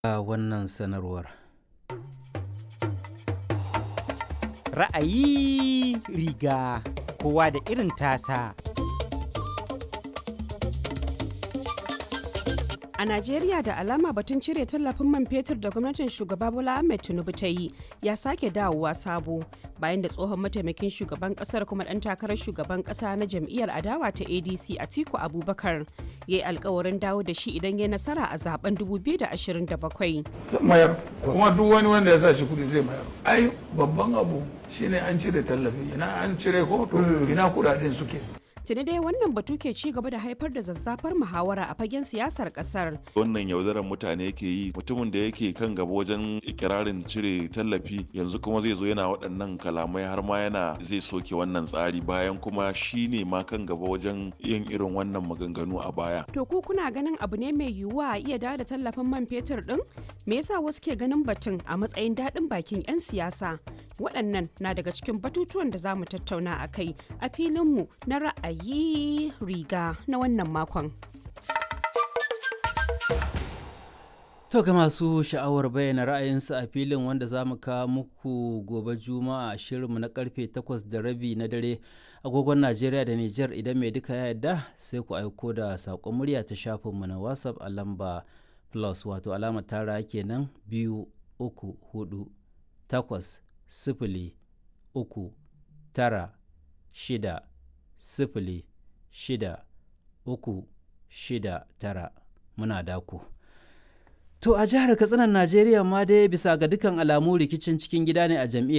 a wannan sanarwar. Ra'ayi riga kowa da irin tasa. A Najeriya da alama batun cire tallafin man fetur da gwamnatin shugaba Bola Ahmed Tinubu ta yi ya sake dawowa sabo bayan da tsohon mataimakin shugaban kasar kuma dan takarar shugaban kasa na jam'iyyar adawa ta ADC Atiku Abubakar ya yi alkawarin dawo da shi idan ya nasara a zaben 2027. mayar kuma duk wani wanda ya sa shi kudi zai mayar ai babban abu shine an cire tallafi ina an cire ko to ina kudaden suke Tuni dai wannan batu ke ci gaba da haifar da zazzafar muhawara a fagen siyasar kasar. wannan yaudarar mutane yake yi mutumin da yake kan gaba wajen ikirarin cire tallafi yanzu kuma zai zo yana waɗannan kalamai har ma yana zai soke wannan tsari bayan kuma shi ne ma kan gaba wajen yin irin wannan maganganu a baya To ku kuna ganin abu ne mai yiwuwa a iya dawo da tallafin man fetur din? Me yasa wasu ke ganin batun a matsayin daɗin bakin 'yan siyasa? Waɗannan na daga cikin batutuwan da za mu tattauna a kai a filinmu na ra'ayi riga na wannan makon. To ga masu sha'awar bayyana ra'ayinsu a filin wanda za mu kawo muku gobe juma'a a shirinmu na karfe 8 da rabi na dare agogon Najeriya da Nijar idan mai duka ya yarda sai ku aiko da saƙon murya ta shafinmu na WhatsApp a lamba plus wato alamar tara kenan biyu uku hudu takwas sifili uku tara shida sifili shida uku shida tara muna daku. To a jihar Katsinan Najeriya ma dai bisa ga dukkan alamu rikicin cikin gida ne a jam'iyyar